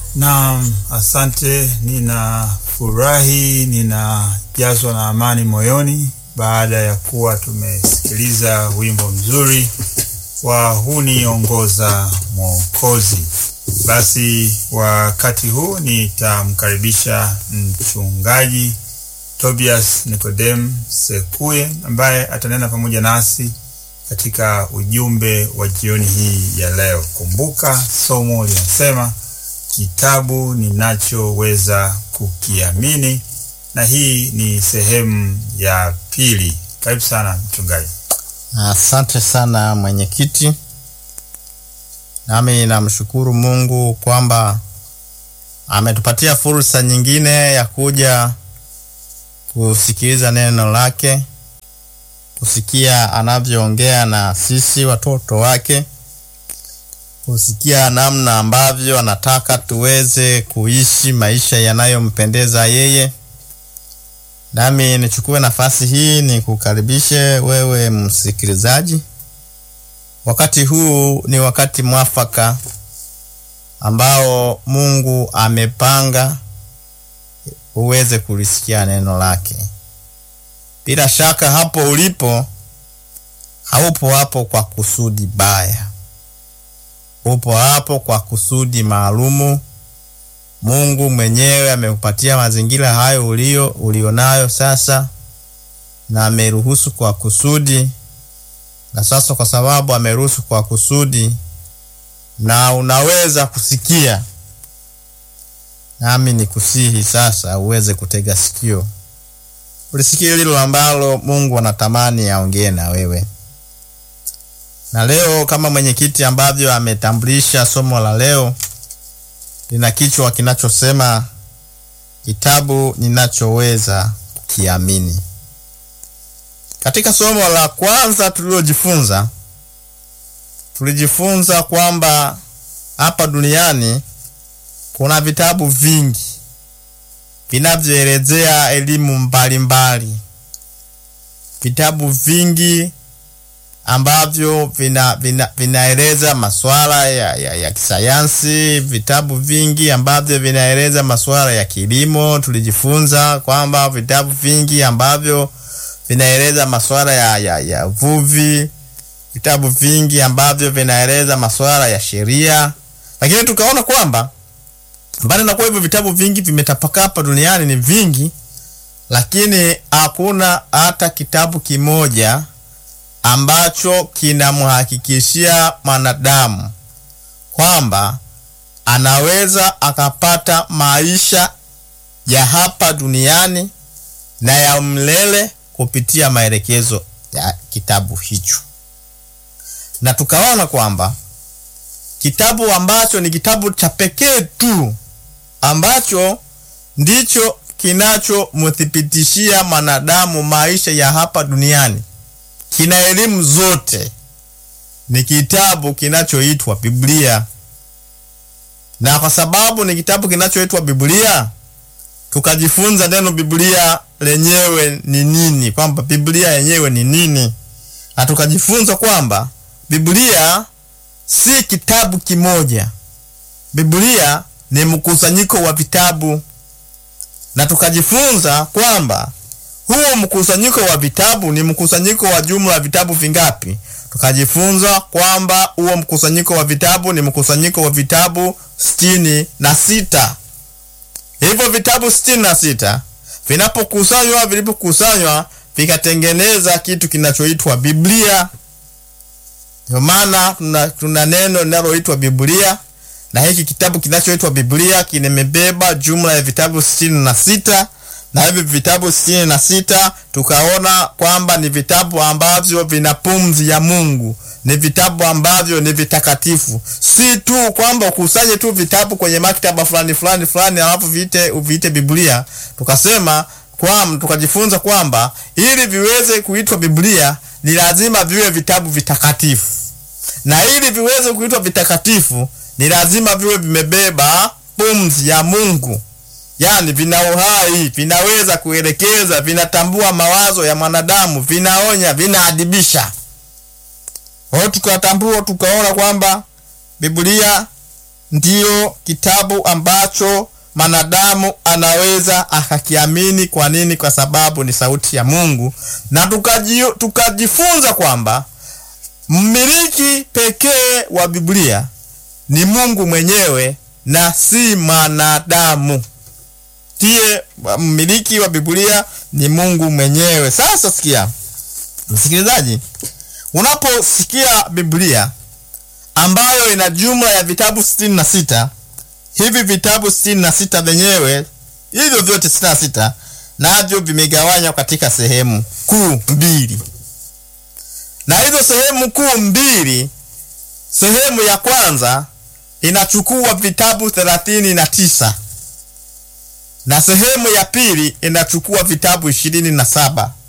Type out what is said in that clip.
Naam, asante. Ninafurahi, ninajazwa na amani moyoni baada ya kuwa tumesikiliza wimbo mzuri wa huniongoza Mwokozi. Basi wakati huu nitamkaribisha mchungaji Tobias Nikodem Sekuye ambaye atanena pamoja nasi katika ujumbe wa jioni hii ya leo. Kumbuka somo linasema kitabu ninachoweza kukiamini, na hii ni sehemu ya pili. Karibu sana mchungaji. Asante sana mwenyekiti, nami namshukuru Mungu kwamba ametupatia fursa nyingine ya kuja kusikiliza neno lake, kusikia anavyoongea na sisi watoto wake, kusikia namna ambavyo anataka tuweze kuishi maisha yanayompendeza yeye. Nami nichukue nafasi hii ni kukaribishe wewe msikilizaji. Wakati huu ni wakati mwafaka ambao Mungu amepanga uweze kulisikia neno lake. Bila shaka hapo ulipo haupo hapo kwa kusudi baya, upo hapo kwa kusudi maalumu. Mungu mwenyewe amekupatia mazingira hayo ulio ulionayo sasa, na ameruhusu kwa kusudi, na sasa kwa sababu ameruhusu kwa kusudi, na unaweza kusikia, nami nikusihi sasa uweze kutega sikio ulisikia lilo ambalo Mungu anatamani aongee na wewe. Na leo kama mwenyekiti ambavyo ametambulisha, somo la leo lina kichwa kinachosema kitabu ninachoweza kukiamini. Katika somo la kwanza tulilojifunza, tulijifunza kwamba hapa duniani kuna vitabu vingi vinavyoelezea elimu mbalimbali, vitabu vingi ambavyo vina, vina, vinaeleza masuala ya, ya, ya kisayansi, vitabu vingi ambavyo vinaeleza masuala ya kilimo. Tulijifunza kwamba vitabu vingi ambavyo vinaeleza masuala ya, ya, ya uvuvi, vitabu vingi ambavyo vinaeleza masuala ya sheria, lakini tukaona kwamba mbali na kuwa hivyo vitabu vingi vimetapakaa hapa duniani ni vingi, lakini hakuna hata kitabu kimoja ambacho kinamhakikishia mwanadamu kwamba anaweza akapata maisha ya hapa duniani na ya mlele kupitia maelekezo ya kitabu hicho, na tukaona kwamba kitabu ambacho ni kitabu cha pekee tu ambacho ndicho kinachomthibitishia mwanadamu maisha ya hapa duniani, kina elimu zote, ni kitabu kinachoitwa Biblia. Na kwa sababu ni kitabu kinachoitwa Biblia, tukajifunza neno Biblia lenyewe ni nini, kwamba Biblia yenyewe ni nini, na tukajifunza kwamba Biblia si kitabu kimoja. Biblia ni mkusanyiko wa vitabu, na tukajifunza kwamba huo mkusanyiko wa vitabu ni mkusanyiko wa jumla ya vitabu vingapi? Tukajifunza kwamba huo mkusanyiko wa vitabu ni mkusanyiko wa vitabu sitini na sita. Hivyo vitabu sitini na sita vinapokusanywa, vilipokusanywa vikatengeneza kitu kinachoitwa Biblia. Ndio maana tuna, tuna neno linaloitwa Biblia na hiki kitabu kinachoitwa Biblia kimebeba jumla ya vitabu sitini na sita na hivi vitabu sitini na sita tukaona kwamba ni vitabu ambavyo vina pumzi ya Mungu, ni vitabu ambavyo ni vitakatifu. Si tu kwamba ukusanye tu vitabu kwenye maktaba fulani fulani fulani alafu viite uviite Biblia. Tukasema kwamba tukajifunza kwamba ili viweze kuitwa Biblia ni lazima viwe vitabu vitakatifu, na ili viweze kuitwa vitakatifu ni lazima viwe vimebeba pumzi ya Mungu, yaani vina uhai, vinaweza kuelekeza, vinatambua mawazo ya mwanadamu, vinaonya, vinaadibisha. Kwa hiyo tukatambua, tukaona kwamba Biblia ndiyo kitabu ambacho manadamu anaweza akakiamini. Kwa nini? Kwa sababu ni sauti ya Mungu, na tukaji, tukajifunza kwamba mmiliki pekee wa Biblia ni Mungu mwenyewe na si manadamu. Ndiye mmiliki wa Biblia ni Mungu mwenyewe. Sasa sikia msikilizaji, unaposikia Biblia ambayo ina jumla ya vitabu sitini na sita hivi vitabu sitini na sita vyenyewe hivyo vyote sitini na sita navyo vimegawanywa katika sehemu kuu mbili, na hizo sehemu kuu mbili, sehemu ya kwanza inachukua vitabu thelathini na tisa na sehemu ya pili inachukua vitabu ishirini na saba